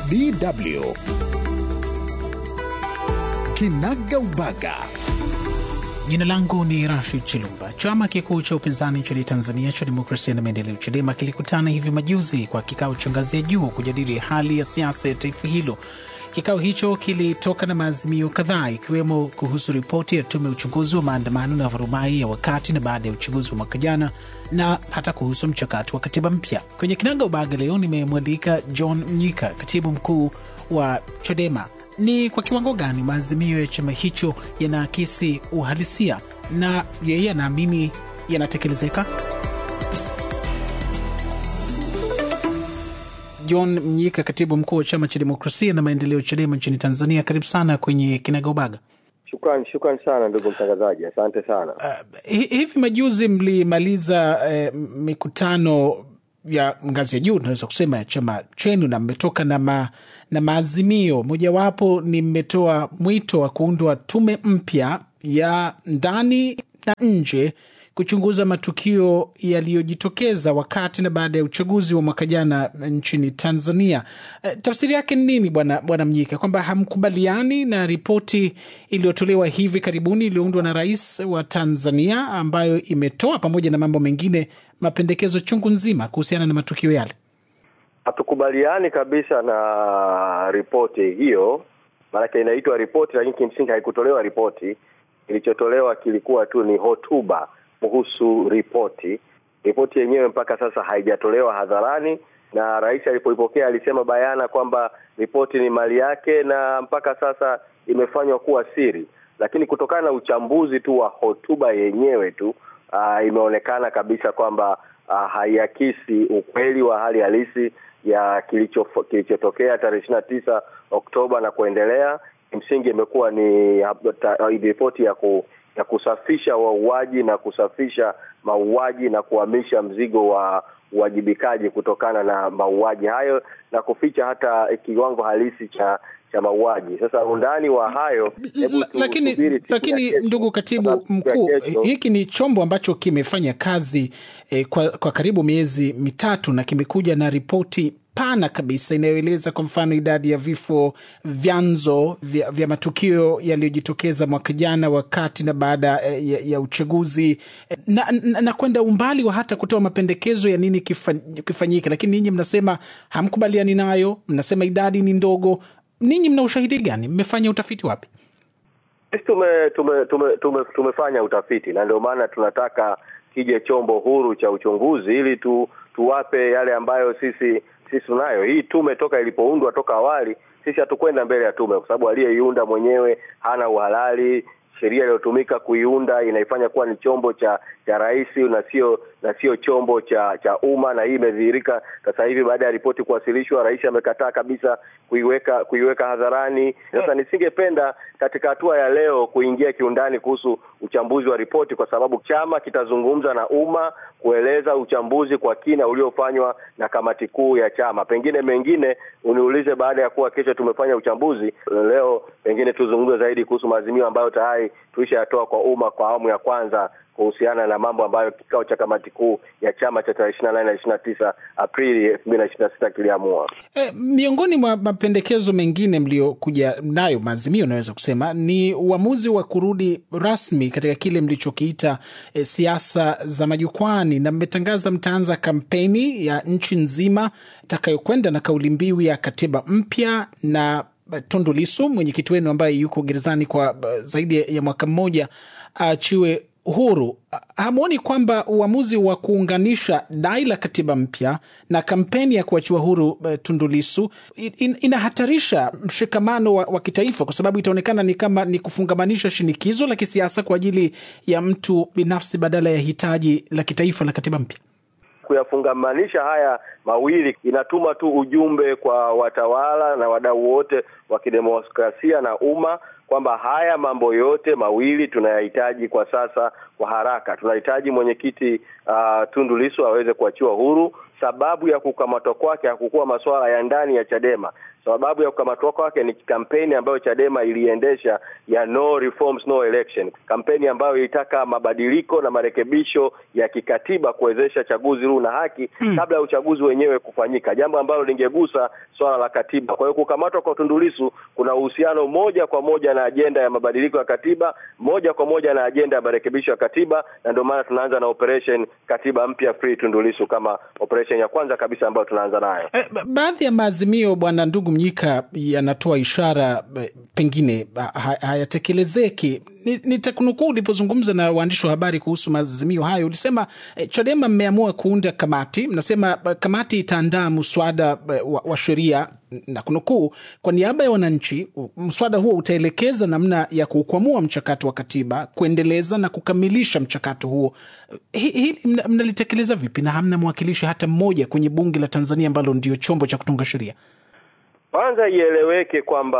DW Kinaga Ubaga. Jina langu ni Rashid Chilumba. Chama kikuu cha upinzani nchini Tanzania cha Demokrasia na Maendeleo, CHADEMA, kilikutana hivi majuzi kwa kikao cha ngazi ya juu kujadili hali ya siasa ya taifa hilo. Kikao hicho kilitoka na maazimio kadhaa ikiwemo kuhusu ripoti ya tume ya uchunguzi wa maandamano na vurumai ya wakati na baada ya uchaguzi wa mwaka jana na hata kuhusu mchakato wa katiba mpya. Kwenye Kinaga Ubaga leo nimemwalika John Mnyika, katibu mkuu wa CHADEMA. Ni kwa kiwango gani maazimio ya chama hicho yanaakisi uhalisia na yeye anaamini yanatekelezeka? John Mnyika, katibu mkuu wa chama cha demokrasia na maendeleo CHADEMA nchini Tanzania, karibu sana kwenye Kinagaubaga. Shukran, shukran sana ndugu mtangazaji, asante sana. Uh, hivi majuzi mlimaliza uh, mikutano ya ngazi ya juu tunaweza kusema ya chama chenu na mmetoka na, ma, na maazimio. Mojawapo ni mmetoa mwito wa kuundwa tume mpya ya ndani na nje kuchunguza matukio yaliyojitokeza wakati na baada ya uchaguzi wa mwaka jana nchini Tanzania. E, tafsiri yake ni nini bwana bwana Mnyika, kwamba hamkubaliani na ripoti iliyotolewa hivi karibuni iliyoundwa na rais wa Tanzania ambayo imetoa pamoja na mambo mengine mapendekezo chungu nzima kuhusiana na matukio yale? Hatukubaliani kabisa na ripoti hiyo, maanake inaitwa ripoti, lakini kimsingi haikutolewa ripoti. Kilichotolewa kilikuwa tu ni hotuba kuhusu ripoti. Ripoti yenyewe mpaka sasa haijatolewa hadharani, na rais alipoipokea alisema bayana kwamba ripoti ni mali yake na mpaka sasa imefanywa kuwa siri, lakini kutokana na uchambuzi tu wa hotuba yenyewe tu uh, imeonekana kabisa kwamba uh, haiakisi ukweli wa hali halisi ya kilicho kilichotokea tarehe ishirini na tisa Oktoba na kuendelea. Kimsingi imekuwa ni ripoti ya ku ya kusafisha wauaji na kusafisha mauaji na kuhamisha mzigo wa uwajibikaji kutokana na mauaji hayo na kuficha hata kiwango halisi cha cha mauaji. Sasa undani wa hayo L lakini, lakini ndugu katibu mkuu, hiki ni chombo ambacho kimefanya kazi eh, kwa, kwa karibu miezi mitatu na kimekuja na ripoti pana kabisa inayoeleza kwa mfano idadi ya vifo, vyanzo vya, vya matukio yaliyojitokeza mwaka jana wakati na baada ya, ya uchaguzi na, na, na kwenda umbali wa hata kutoa mapendekezo ya nini kifanyike, lakini ninyi mnasema hamkubaliani nayo, mnasema idadi ni ndogo. Ninyi mna ushahidi gani? Mmefanya utafiti wapi? Sisi tume, tume, tume, tume, tumefanya utafiti na ndio maana tunataka kije chombo huru cha uchunguzi ili tu, tuwape yale ambayo sisi sisi tunayo. Hii tume toka ilipoundwa toka awali, sisi hatukwenda mbele ya tume kwa sababu aliyeiunda mwenyewe hana uhalali. Sheria iliyotumika kuiunda inaifanya kuwa ni chombo cha cha rais na sio na sio chombo cha cha umma, na hii imedhihirika sasa hivi baada ya ripoti kuwasilishwa. Rais amekataa kabisa kuiweka kuiweka hadharani. Sasa nisingependa katika hatua ya leo kuingia kiundani kuhusu uchambuzi wa ripoti, kwa sababu chama kitazungumza na umma kueleza uchambuzi kwa kina uliofanywa na kamati kuu ya chama. Pengine mengine uniulize baada ya kuwa kesho tumefanya uchambuzi. Leo pengine tuzungumze zaidi kuhusu maazimio ambayo tayari tulishayatoa kwa umma kwa awamu ya kwanza kuhusiana na mambo ambayo kikao cha kamati kuu ya chama cha tarehe ishirini na nane na ishirini na tisa Aprili elfu mbili na ishirini na sita kiliamua. E, miongoni mwa mapendekezo mengine mliokuja nayo maazimio, unaweza kusema ni uamuzi wa kurudi rasmi katika kile mlichokiita e, siasa za majukwani, na mmetangaza mtaanza kampeni ya nchi nzima itakayokwenda na kauli mbiu ya katiba mpya na Tundu Lissu mwenyekiti wenu ambaye yuko gerezani kwa zaidi ya mwaka mmoja aachiwe huru. Hamwoni kwamba uamuzi wa kuunganisha dai la katiba mpya na kampeni ya kuachiwa huru uh, Tundu Lissu in, inahatarisha mshikamano wa, wa kitaifa, kwa sababu itaonekana ni kama ni kufungamanisha shinikizo la kisiasa kwa ajili ya mtu binafsi badala ya hitaji la kitaifa la katiba mpya? Kuyafungamanisha haya mawili inatuma tu ujumbe kwa watawala na wadau wote wa kidemokrasia na umma kwamba haya mambo yote mawili tunayahitaji kwa sasa kwa haraka. Tunahitaji mwenyekiti uh, Tundu Lissu aweze kuachiwa huru sababu ya kukamatwa kwake hakukuwa masuala ya ndani ya Chadema. Sababu ya kukamatwa kwake ni kampeni ambayo Chadema iliendesha ya no reforms no election, kampeni ambayo ilitaka mabadiliko na marekebisho ya kikatiba kuwezesha chaguzi huru na haki hmm, kabla ya uchaguzi wenyewe kufanyika, jambo ambalo lingegusa swala la katiba. Kwa hiyo kukamatwa kwa Tundu Lissu kuna uhusiano moja kwa moja na ajenda ya mabadiliko ya katiba, moja kwa moja na ajenda ya marekebisho ya katiba, na ndio maana tunaanza na operation katiba mpya free Tundu Lissu kama operation ya kwanza kabisa ambayo tunaanza nayo. Eh, baadhi ya maazimio bwana ndugu Mnyika yanatoa ishara pengine hayatekelezeki. Nitakunukuu ulipozungumza na waandishi wa habari kuhusu maazimio hayo, ulisema eh, Chadema mmeamua kuunda kamati, mnasema kamati itaandaa mswada wa, wa sheria na kunukuu, kwa niaba ya wananchi, mswada huo utaelekeza namna ya kuukwamua mchakato wa katiba, kuendeleza na kukamilisha mchakato huo. Hili mnalitekeleza vipi na hamna mwakilishi hata mmoja kwenye bunge la Tanzania ambalo ndio chombo cha kutunga sheria? Kwanza ieleweke kwamba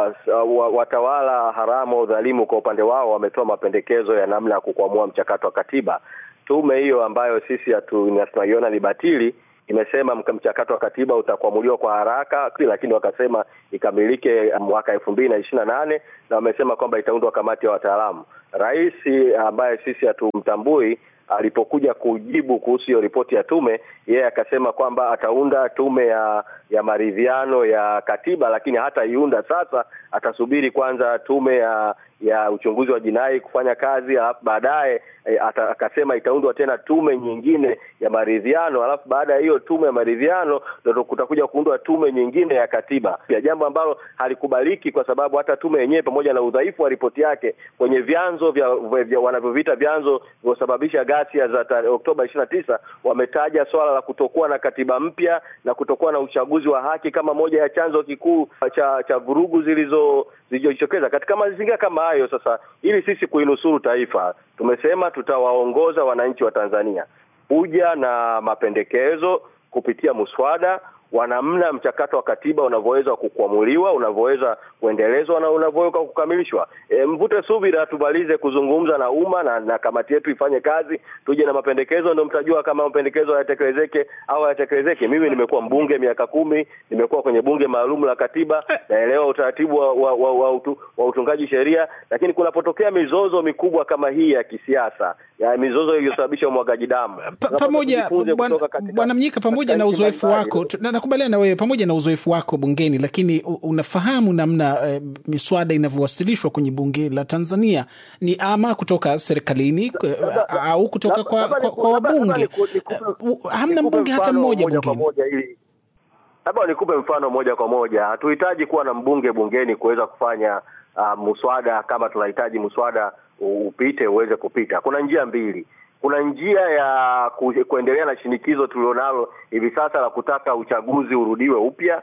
uh, watawala haramu wa udhalimu kwa upande wao wametoa mapendekezo ya namna ya kukwamua mchakato wa katiba. Tume hiyo ambayo sisi tunaiona ni batili imesema mchakato wa katiba utakwamuliwa kwa haraka, lakini wakasema ikamilike mwaka elfu mbili na ishirini na nane na wamesema kwamba itaundwa kamati ya wataalamu. Rais ambaye sisi hatumtambui alipokuja kujibu kuhusu hiyo ripoti ya tume, yeye akasema kwamba ataunda tume ya ya maridhiano ya katiba, lakini hataiunda sasa, atasubiri kwanza tume ya ya uchunguzi wa jinai kufanya kazi, alafu baadaye e, akasema itaundwa tena tume nyingine ya maridhiano, alafu baada ya hiyo tume ya maridhiano ndio kutakuja kuundwa tume nyingine ya katiba, ya jambo ambalo halikubaliki kwa sababu hata tume yenyewe pamoja na udhaifu wa ripoti yake kwenye vyanzo vya, vya wanavyoviita vyanzo vilivyosababisha ghasia za Oktoba ishirini na tisa wametaja swala la kutokuwa na katiba mpya na kutokuwa na uchaguzi wa haki kama moja ya chanzo kikuu cha cha vurugu zilizo zilizojitokeza katika mazingira kama hayo. Sasa ili sisi kuinusuru taifa, tumesema tutawaongoza wananchi wa Tanzania kuja na mapendekezo kupitia muswada wa namna mchakato wa katiba unavyoweza kukwamuliwa, unavyoweza kuendelezwa na unavyoweza kukamilishwa. E, mvute subira, tumalize kuzungumza na umma na, na kamati yetu ifanye kazi, tuje na mapendekezo, ndio mtajua kama mapendekezo hayatekelezeke au hayatekelezeke. Mimi nimekuwa mbunge miaka kumi, nimekuwa kwenye bunge maalum la katiba, naelewa utaratibu wa, wa, wa, wa, utu, wa utungaji sheria, lakini kunapotokea mizozo mikubwa kama hii ya kisiasa ya mizozo iliyosababisha umwagaji damu pamoja, Bwana Mnyika, pamoja na uzoefu wako nakubaliana na wewe pamoja na uzoefu wako bungeni, lakini unafahamu namna e, miswada inavyowasilishwa kwenye bunge la Tanzania ni ama kutoka serikalini au kutoka kwa, kwa, kwa wabunge. Hamna mbunge hata mmoja bungeni. Labda nikupe mfano moja kwa moja. Hatuhitaji kuwa na mbunge bungeni kuweza kufanya uh, muswada kama tunahitaji muswada upite uweze kupita. Kuna njia mbili kuna njia ya ku, kuendelea na shinikizo tulionalo hivi sasa la kutaka uchaguzi urudiwe upya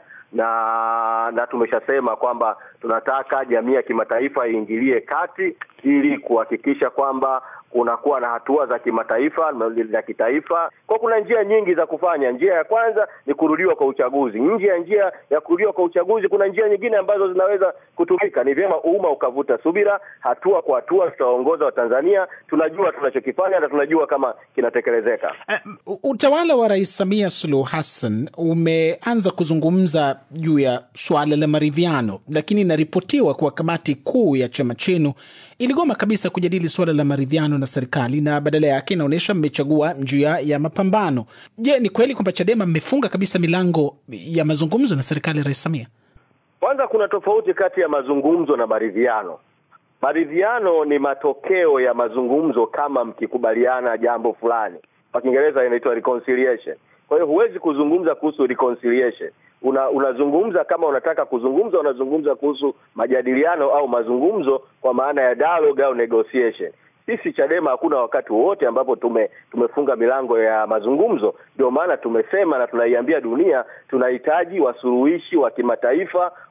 na na tumeshasema kwamba tunataka jamii ya kimataifa iingilie kati ili kuhakikisha kwamba kunakuwa na hatua za kimataifa za kitaifa. Kwa kuna njia nyingi za kufanya. Njia ya kwanza ni kurudiwa kwa uchaguzi. Nje ya njia ya kurudiwa kwa uchaguzi, kuna njia nyingine ambazo zinaweza kutumika. Ni vyema umma ukavuta subira, hatua kwa hatua tutaongoza Watanzania. Tunajua tunachokifanya na tunajua kama kinatekelezeka. Uh, utawala wa Rais Samia Suluhu Hassan umeanza kuzungumza juu ya suala la maridhiano, lakini inaripotiwa kuwa kamati kuu ya chama chenu iligoma kabisa kujadili suala la maridhiano na serikali na badala yake inaonyesha mmechagua njia ya mapambano. Je, ni kweli kwamba Chadema mmefunga kabisa milango ya mazungumzo na serikali ya Rais Samia? Kwanza kuna tofauti kati ya mazungumzo na maridhiano. Maridhiano ni matokeo ya mazungumzo kama mkikubaliana jambo fulani, kwa Kiingereza inaitwa reconciliation. Kwa hiyo huwezi kuzungumza kuhusu reconciliation. Una, unazungumza kama unataka kuzungumza, unazungumza kuhusu majadiliano au mazungumzo kwa maana ya dialogue au negotiation. Sisi Chadema hakuna wakati wowote ambapo tume tumefunga milango ya mazungumzo. Ndio maana tumesema na tunaiambia dunia tunahitaji wasuluhishi wa kimataifa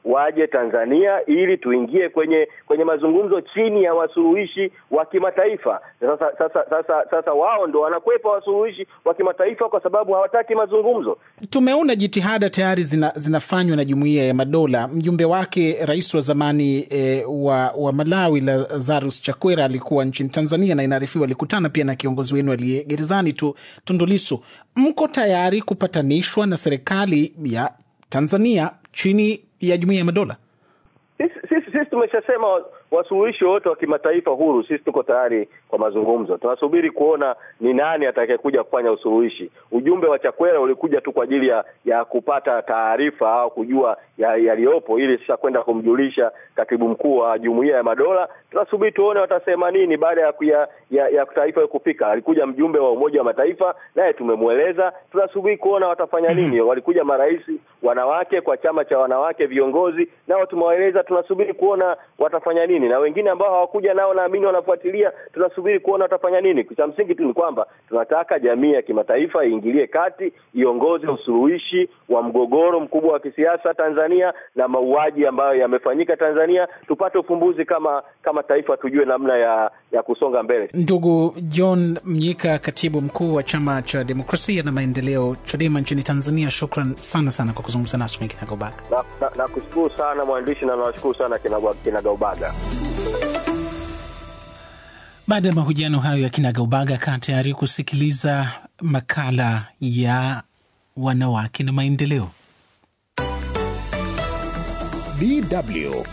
waje Tanzania ili tuingie kwenye kwenye mazungumzo chini ya wasuluhishi wa kimataifa. Sasa sasa sasa sasa wao ndo wanakwepa wasuluhishi wa kimataifa kwa sababu hawataki mazungumzo. Tumeona jitihada tayari zina, zinafanywa na Jumuiya ya Madola. Mjumbe wake rais wa zamani e, wa, wa Malawi Lazarus Chakwera alikuwa nchini Tanzania na inaarifiwa alikutana pia na kiongozi wenu aliye gerezani tu Tundu Lissu. Mko tayari kupatanishwa na serikali ya Tanzania chini ya Jumuiya ya Madola? Sisi sisi, sisi tumeshasema wasuluhishi wote wa kimataifa huru, sisi tuko tayari kwa mazungumzo. Tunasubiri kuona ni nani atakayekuja kufanya usuluhishi. Ujumbe wa Chakwera ulikuja tu kwa ajili ya ya kupata taarifa au kujua yaliyopo, ya ili sasa kwenda kumjulisha katibu mkuu wa Jumuiya ya Madola. Tunasubiri tuone watasema nini baada ya ya, ya, ya taarifa hiyo kufika. Alikuja mjumbe wa Umoja wa Mataifa, naye tumemweleza. Tunasubiri kuona watafanya nini. Walikuja marais wanawake kwa chama cha wanawake viongozi, nao tumewaeleza. Tunasubiri kuona watafanya nini na wengine ambao hawakuja nao naamini wanafuatilia, tunasubiri kuona watafanya nini. Cha msingi tu ni kwamba tunataka jamii ya kimataifa iingilie kati, iongoze usuluhishi wa mgogoro mkubwa wa kisiasa Tanzania na mauaji ambayo yamefanyika Tanzania, tupate ufumbuzi kama kama taifa, tujue namna ya ya kusonga mbele. Ndugu John Mnyika, katibu mkuu wa chama cha demokrasia na maendeleo CHADEMA nchini Tanzania, shukran sana sana kwa kuzungumza nasi kwenye Kinagaubaga. Nakushukuru na, na sana mwandishi na nawashukuru sana Kinagaubaga. Baada ya mahojiano hayo ya kinagaubaga, kaa tayari kusikiliza makala ya wanawake na maendeleo. DW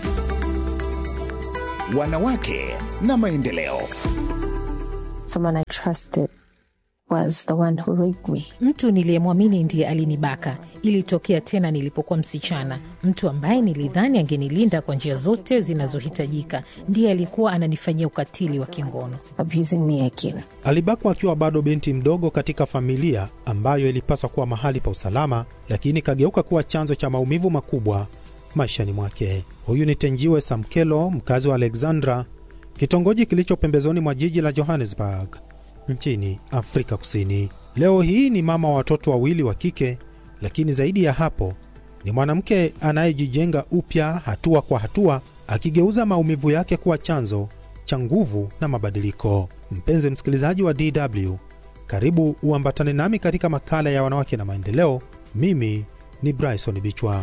wanawake na maendeleo. Someone I trusted was the one who raped me. Mtu niliyemwamini ndiye alinibaka. Ilitokea tena nilipokuwa msichana. Mtu ambaye nilidhani angenilinda kwa njia zote zinazohitajika ndiye alikuwa ananifanyia ukatili wa kingono. Abusing me again. Alibakwa akiwa bado binti mdogo katika familia ambayo ilipaswa kuwa mahali pa usalama, lakini kageuka kuwa chanzo cha maumivu makubwa maishani mwake. Huyu ni Tenjiwe Samkelo, mkazi wa Alexandra, kitongoji kilicho pembezoni mwa jiji la Johannesburg nchini Afrika Kusini. Leo hii ni mama wa watoto wawili wa kike, lakini zaidi ya hapo ni mwanamke anayejijenga upya hatua kwa hatua, akigeuza maumivu yake kuwa chanzo cha nguvu na mabadiliko. Mpenzi msikilizaji wa DW, karibu uambatane nami katika makala ya wanawake na maendeleo. Mimi ni Bryson Bichwa.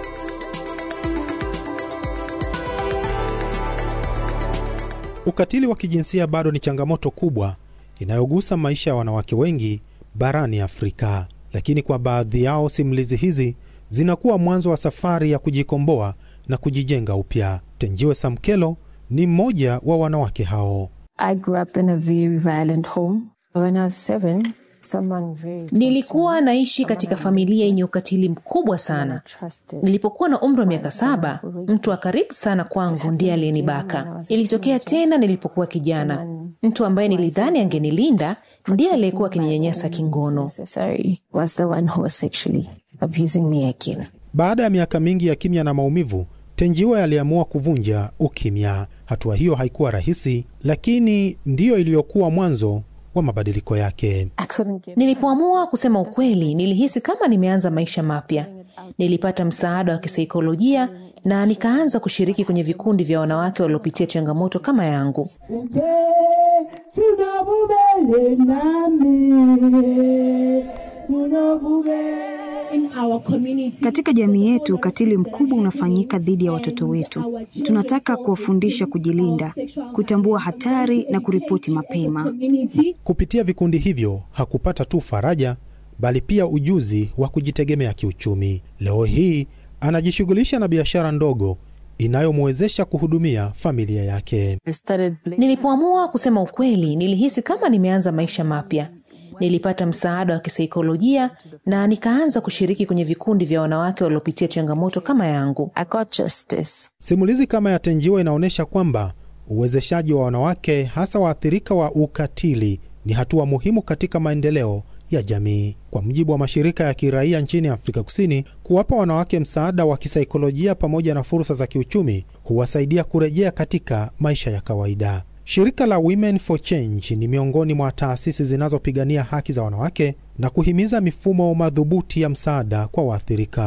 Ukatili wa kijinsia bado ni changamoto kubwa inayogusa maisha ya wanawake wengi barani Afrika, lakini kwa baadhi yao simulizi hizi zinakuwa mwanzo wa safari ya kujikomboa na kujijenga upya. Tenjiwe Samkelo ni mmoja wa wanawake hao. I grew up in a very violent home. When I was seven, someone very Nilikuwa naishi katika familia yenye ukatili mkubwa sana. Nilipokuwa na umri wa miaka saba, mtu wa karibu sana kwangu ndiye aliyenibaka. Ilitokea tena nilipokuwa kijana. Mtu ambaye nilidhani angenilinda ndiye aliyekuwa akininyanyasa kingono. Sorry, was the one who was sexually abusing me again. Baada ya miaka mingi ya kimya na maumivu, Tenjiwe aliamua kuvunja ukimya. Hatua hiyo haikuwa rahisi, lakini ndiyo iliyokuwa mwanzo wa mabadiliko yake. I couldn't get Nilipoamua kusema ukweli, nilihisi kama nimeanza maisha mapya. Nilipata msaada wa kisaikolojia na nikaanza kushiriki kwenye vikundi vya wanawake waliopitia changamoto kama yangu. Katika jamii yetu ukatili mkubwa unafanyika dhidi ya watoto wetu. Tunataka kuwafundisha kujilinda, kutambua hatari na kuripoti mapema. Kupitia vikundi hivyo hakupata tu faraja, bali pia ujuzi wa kujitegemea kiuchumi. Leo hii anajishughulisha na biashara ndogo inayomwezesha kuhudumia familia yake. I started blaming Nilipoamua kusema ukweli, nilihisi kama nimeanza maisha mapya. Nilipata msaada wa kisaikolojia na nikaanza kushiriki kwenye vikundi vya wanawake waliopitia changamoto kama yangu. I got justice. Simulizi kama ya Tenjiwa inaonyesha kwamba uwezeshaji wa wanawake, hasa waathirika wa ukatili, ni hatua muhimu katika maendeleo ya jamii. Kwa mujibu wa mashirika ya kiraia nchini Afrika Kusini, kuwapa wanawake msaada wa kisaikolojia pamoja na fursa za kiuchumi huwasaidia kurejea katika maisha ya kawaida. Shirika la Women for Change ni miongoni mwa taasisi zinazopigania haki za wanawake na kuhimiza mifumo madhubuti ya msaada kwa waathirika.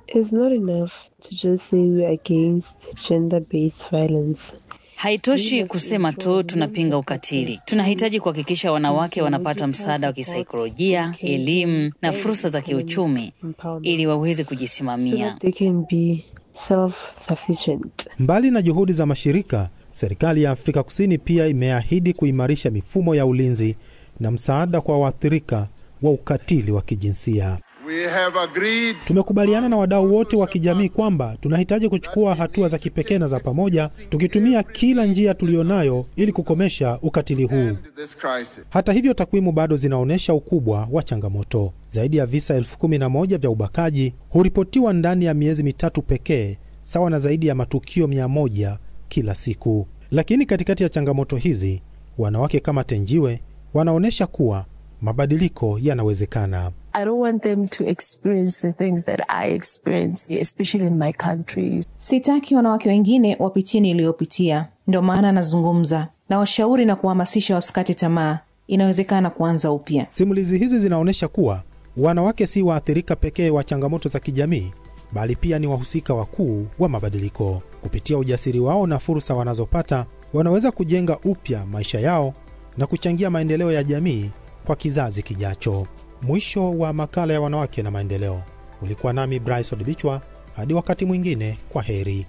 It's not enough to just say we're against gender-based violence. Haitoshi kusema tu tunapinga ukatili. Tunahitaji kuhakikisha wanawake wanapata msaada wa kisaikolojia, elimu na fursa za kiuchumi ili waweze so kujisimamia. that they can be self-sufficient. Mbali na juhudi za mashirika, serikali ya Afrika Kusini pia imeahidi kuimarisha mifumo ya ulinzi na msaada kwa waathirika wa ukatili wa kijinsia. We have agreed Tumekubaliana na wadau wote wa kijamii kwamba tunahitaji kuchukua hatua za kipekee na za pamoja, tukitumia kila njia tuliyonayo ili kukomesha ukatili huu. this crisis. Hata hivyo, takwimu bado zinaonyesha ukubwa wa changamoto. Zaidi ya visa elfu kumi na moja vya ubakaji huripotiwa ndani ya miezi mitatu pekee, sawa na zaidi ya matukio mia moja kila siku. Lakini katikati ya changamoto hizi, wanawake kama Tenjiwe wanaonyesha kuwa mabadiliko yanawezekana. I don't want them to experience the things that I experienced, especially in my country. Sitaki wanawake wengine wapitie niliyopitia, ndio maana nazungumza na washauri na kuhamasisha wasikate tamaa. Inawezekana kuanza upya. Simulizi hizi zinaonyesha kuwa wanawake si waathirika pekee wa changamoto za kijamii, bali pia ni wahusika wakuu wa mabadiliko. Kupitia ujasiri wao na fursa wanazopata, wanaweza kujenga upya maisha yao na kuchangia maendeleo ya jamii kwa kizazi kijacho. Mwisho wa makala ya wanawake na maendeleo. Ulikuwa nami Bryson Bichwa. Hadi wakati mwingine, kwa heri.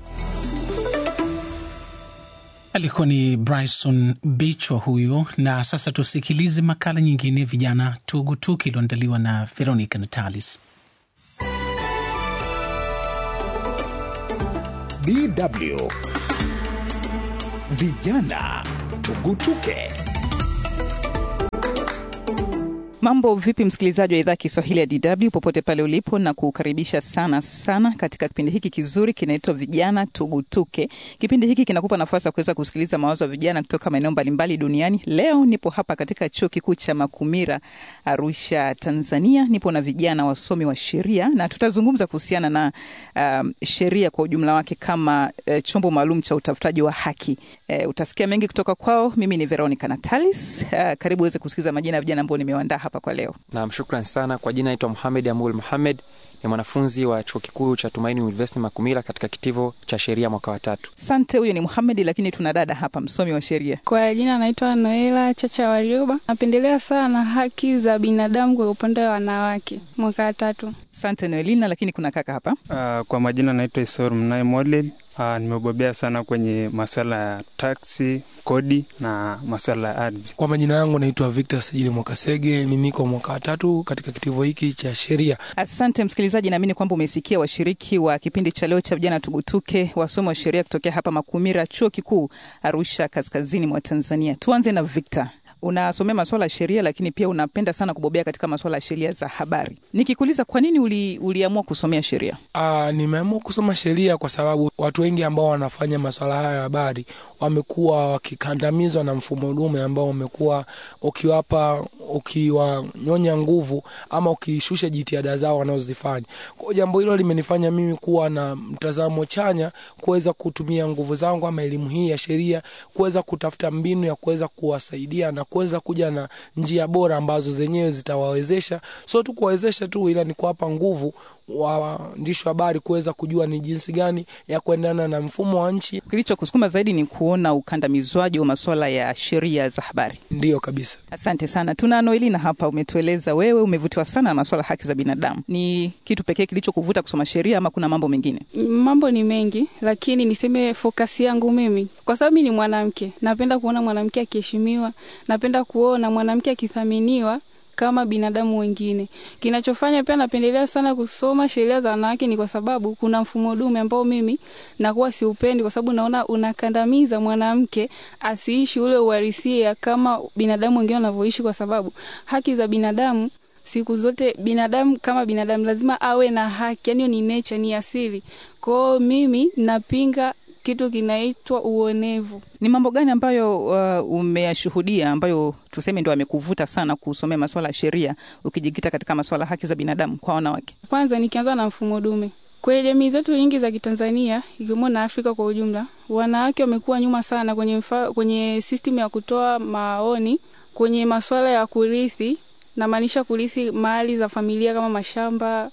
Alikuwa ni Bryson Bichwa huyo. Na sasa tusikilize makala nyingine, vijana tugutuki, iliyoandaliwa na Veronica Natalis. DW Vijana Tugutuke. Mambo vipi, msikilizaji wa idhaa ya Kiswahili ya DW popote pale ulipo, na kukaribisha sana sana katika kipindi hiki kizuri kinaitwa Vijana Tugutuke. Kipindi hiki kinakupa nafasi ya kuweza kusikiliza mawazo ya vijana kutoka maeneo mbalimbali duniani. Leo nipo hapa katika chuo kikuu cha Makumira, Arusha, Tanzania. Nipo na vijana wasomi wa sheria na tutazungumza kuhusiana na um, sheria kwa ujumla wake kama uh, chombo maalum cha utafutaji wa haki. Uh, utasikia mengi kutoka kwao. Mimi ni Veronica Natalis. Uh, karibu uweze kusikiliza majina ya vijana ambao nimewaandaa hapa kwa leo. Naam, shukran sana. Kwa jina naitwa Muhamed Amul Muhamed, ni mwanafunzi wa chuo kikuu cha Tumaini University Makumila katika kitivo cha sheria mwaka wa tatu. Asante. Huyo ni Muhamedi, lakini tuna dada hapa, msomi wa sheria. Kwa jina naitwa Noela Chacha Warioba. Napendelea sana haki za binadamu kwa upande wa wanawake, mwaka wa tatu. Asante Noelina, lakini kuna kaka hapa. Uh, kwa majina naitwa Isor Mnae Model. Uh, nimebobea sana kwenye masuala ya taksi, kodi na masuala ya ardhi. Kwa majina yangu naitwa Victor Sajili Mwakasege, mimi niko mwaka wa tatu katika kitivo hiki cha sheria. Asante msikilizaji, naamini kwamba umesikia washiriki wa kipindi cha leo cha vijana tugutuke, wasomi wa sheria kutokea hapa Makumira, chuo kikuu Arusha, kaskazini mwa Tanzania. Tuanze na Victor. Unasomea masuala ya sheria lakini pia unapenda sana kubobea katika masuala ya sheria za habari. Nikikuuliza kwa nini uli, uliamua kusomea sheria? Uh, nimeamua kusoma sheria kwa sababu watu wengi ambao wanafanya masuala haya ya habari wamekuwa wakikandamizwa na mfumo dume ambao umekuwa ukiwapa ukiwanyonya nguvu ama ukishusha jitihada zao wanazozifanya. Kwa jambo hilo limenifanya mimi kuwa na mtazamo chanya, kuweza kutumia nguvu zangu ama elimu hii ya sheria kuweza kutafuta mbinu ya kuweza kuwasaidia na kuweza kuja na njia bora ambazo zenyewe zitawawezesha, sio tu kuwawezesha tu, ila ni kuwapa nguvu waandishi wa habari kuweza kujua ni jinsi gani ya kuendana na mfumo wa nchi. Kilichokusukuma zaidi ni kuona ukandamizwaji wa masuala ya sheria za habari. Ndiyo kabisa. Asante sana. Tuna Noelina hapa, umetueleza wewe umevutiwa sana na masuala ya haki za binadamu. Ni kitu pekee kilichokuvuta kusoma sheria ama kuna mambo mengine? Mambo ni mengi, lakini niseme fokasi yangu mimi, kwa sababu mi ni mwanamke, napenda kuona mwanamke akiheshimiwa, napenda kuona mwanamke akithaminiwa kama binadamu wengine. Kinachofanya pia napendelea sana kusoma sheria za wanawake ni kwa sababu kuna mfumo dume ambao mimi nakuwa siupendi, kwa sababu naona unakandamiza mwanamke asiishi ule uhalisia kama binadamu wengine wanavyoishi, kwa sababu haki za binadamu siku zote binadamu kama binadamu lazima awe na haki, yani ni nature, ni asili. Kwao mimi napinga kitu kinaitwa uonevu. Ni mambo gani ambayo uh, umeyashuhudia ambayo tuseme ndo amekuvuta sana kusomea masuala ya sheria ukijikita katika masuala ya haki za binadamu kwa wanawake? Kwanza nikianza na mfumo dume kwenye jamii zetu nyingi za Kitanzania ikiwemo na Afrika kwa ujumla, wanawake wamekuwa nyuma sana kwenye, mfa, kwenye system ya kutoa maoni kwenye masuala ya kurithi, namaanisha kurithi mali za familia kama mashamba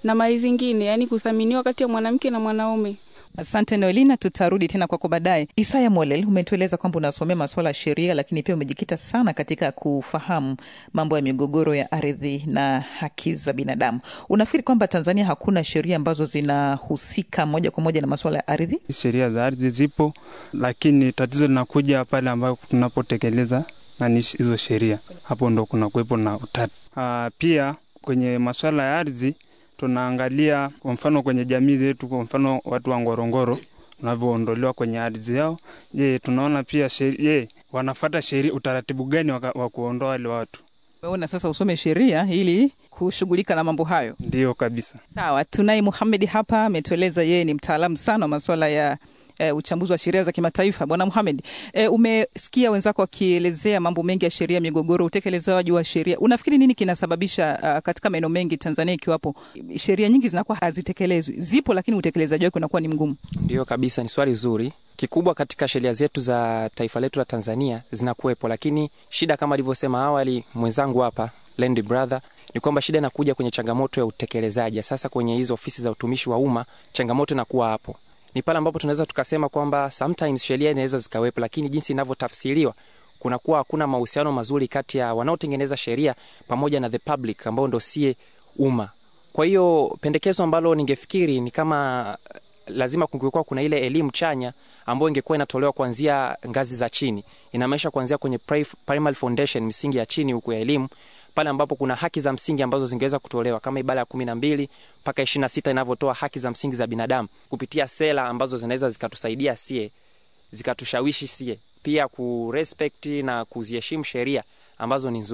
na mali zingine, yaani kuthaminiwa kati ya mwanamke na mwanaume. Asante Noelina, tutarudi tena kwako baadaye. Isaya Molel, umetueleza kwamba unasomea masuala ya sheria, lakini pia umejikita sana katika kufahamu mambo ya migogoro ya ardhi na haki za binadamu. Unafikiri kwamba Tanzania hakuna sheria ambazo zinahusika moja kwa moja na masuala ya ardhi? Sheria za ardhi zipo, lakini tatizo linakuja pale ambapo tunapotekeleza nani hizo sheria, hapo ndo kuna kuwepo na utata. Uh, pia kwenye masuala ya ardhi tunaangalia kwa mfano kwenye jamii zetu, kwa mfano watu wa Ngorongoro wanavyoondolewa kwenye ardhi yao. Je, tunaona pia je, wanafata sheria, utaratibu gani wa kuondoa wale watu? Umeona sasa, usome sheria ili kushughulika na mambo hayo. Ndiyo kabisa. Sawa, tunaye Muhamedi hapa, ametueleza yeye ni mtaalamu sana wa masuala ya E, uchambuzi wa sheria za kimataifa. Bwana Muhamed, e, umesikia wenzako wakielezea mambo mengi ya sheria, migogoro, utekelezaji wa sheria. Unafikiri nini kinasababisha uh, katika maeneo mengi Tanzania ikiwapo sheria nyingi zinakuwa hazitekelezwi? Zipo, lakini utekelezaji wake unakuwa ni mgumu. Ndiyo kabisa, ni swali zuri. Kikubwa katika sheria zetu za taifa letu la Tanzania zinakuwepo, lakini shida kama alivyosema awali mwenzangu hapa Lendi brother ni kwamba shida inakuja kwenye changamoto ya utekelezaji. Sasa kwenye hizo ofisi za utumishi wa umma changamoto inakuwa hapo ni pale ambapo tunaweza tukasema kwamba sometimes sheria inaweza zikawepo, lakini jinsi inavyotafsiriwa kunakuwa hakuna mahusiano mazuri kati ya wanaotengeneza sheria pamoja na the public ambao ndo sie umma. Kwa hiyo pendekezo ambalo ningefikiri ni kama lazima kungekuwa kuna ile elimu chanya ambayo ingekuwa inatolewa kuanzia ngazi za chini, inamaanisha kuanzia kwenye primary foundation, misingi ya chini huku ya elimu pale ambapo kuna haki za msingi ambazo zingeweza kutolewa kama ibara ya kumi na mbili mpaka ishirini na sita inavyotoa haki za msingi za binadamu kupitia sera ambazo zinaweza zikatusaidia sie zikatushawishi sie pia kurespect na kuziheshimu sheria ambazo ni nzuri.